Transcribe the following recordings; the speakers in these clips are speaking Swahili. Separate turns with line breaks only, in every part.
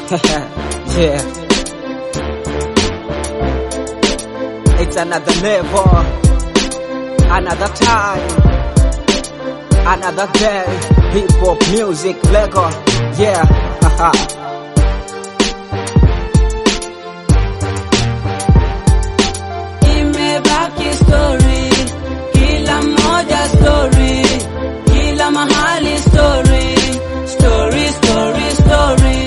yeah. It's another level, another time, another day. Hip hop music, Lego, yeah. haha.
Imebaki story, kila mmoja story, kila mahali story, story, story, story.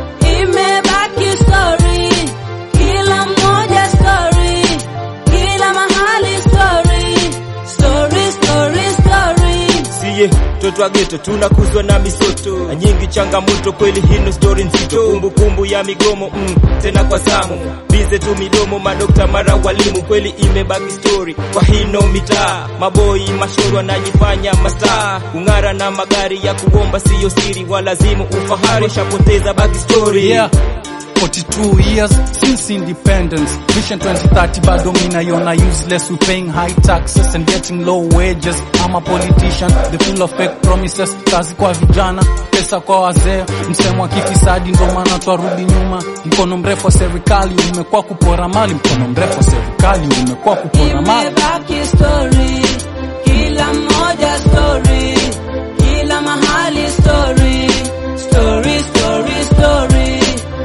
Imebaki story, kila mmoja story, kila mahali story, story, story, story.
siye mtoto wa geto tunakuzwa na misoto na nyingi changamoto kweli hino stori nzito kumbukumbu ya migomo mm, tena kwa zamu bize tu midomo madokta mara walimu kweli imebaki stori kwa hino mitaa maboi mashoro wanajifanya mastaa kung'ara na magari ya kuomba siyo siri walazimu ufahari shapoteza baki stori
Yeah. 42 years since independence vision 2030 bado minaiona useless we paying high taxes and getting low wages I'm a politician the full of fake promises kazi kwa vijana pesa kwa wazee msemo wa kifisadi ndo maana twarudi nyuma mkono mrefu wa serikali umekuwa kupora mali mkono mrefu wa serikali umekuwa kupora mali
Imebaki story, kila mmoja story, kila mahali story, story, story, story.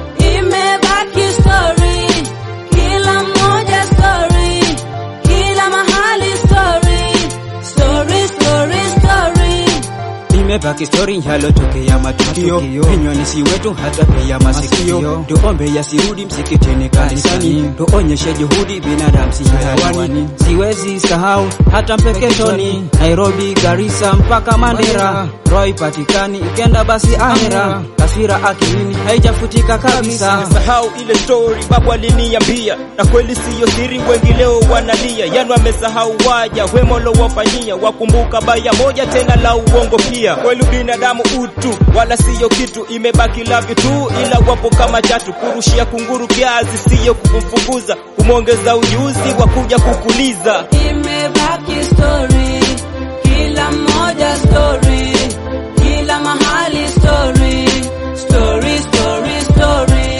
Imebaki story, kila mmoja story, kila mahali story, story, story, story.
Imebaki stori yalotokea matukio vinywani si wetu hata pia masikio tuombe yasirudi msikitini kanisani tuonyeshe juhudi binadamu si hayawani siwezi sahau hata mpeketoni Nairobi Garissa mpaka Mandera Roy patikani ikenda basi ahera taswira akilini haijafutika kabisa
sahau ile story babu aliniambia na kweli siyo siri wengi leo wanalia yani wamesahau waja wemolo wafanyia wakumbuka baya moja tena la uongo pia kweli binadamu utu wala siyo kitu imebaki lavyo tu ila wapo kama chatu kurushia kunguru kiazi siyo kumfukuza kumwongeza ujuzi wa kuja kukuliza
Imebaki story, kila mmoja story, kila mahali story, story, story, story.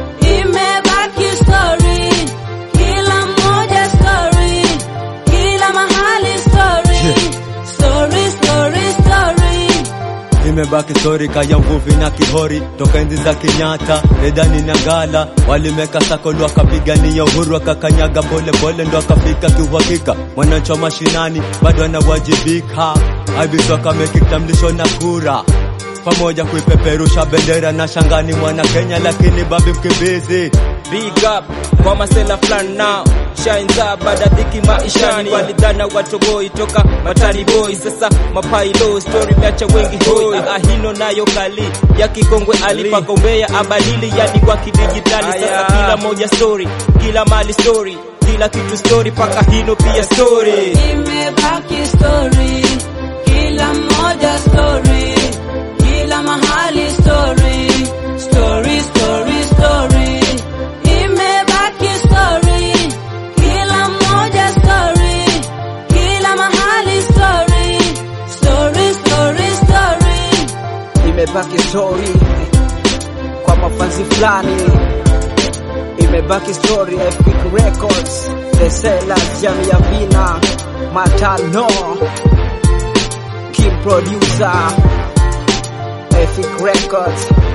Imebaki story, kila mmoja story, kila mahali story, story, story, story.
imebaki stori kaya mvuvi na kihori toka enzi za Kenyatta Edani na Ngala walimeka sakolu wakapigania uhuru wakakanyaga pole pole ndo akafika kiuhakika mwananchi wa mashinani bado anawajibika abiso akameki kitambulisho na kura pamoja kuipeperusha bendera na shangani mwana Kenya lakini babi mkimbizi
Big up kwa masela fulani nao shines up baada dhiki maishani walidhana watoboi toka matani boy sasa mapailo story meacha wengi hoi ahino nayo kali ya kikongwe alipagombea abalili yani kwa kidijitali sasa kila moja story kila mali story kila kitu story paka hino pia story
Imebaki story, kila mmoja story, kila mahali story, story, story, story. Imebaki story, kila mmoja story, kila mahali story, story, story, story.
imebaki story kwa mafanzi fulani imebaki story ya Epic Records The Sellers Jamii ya Vina Matano Kim Producer Epic Records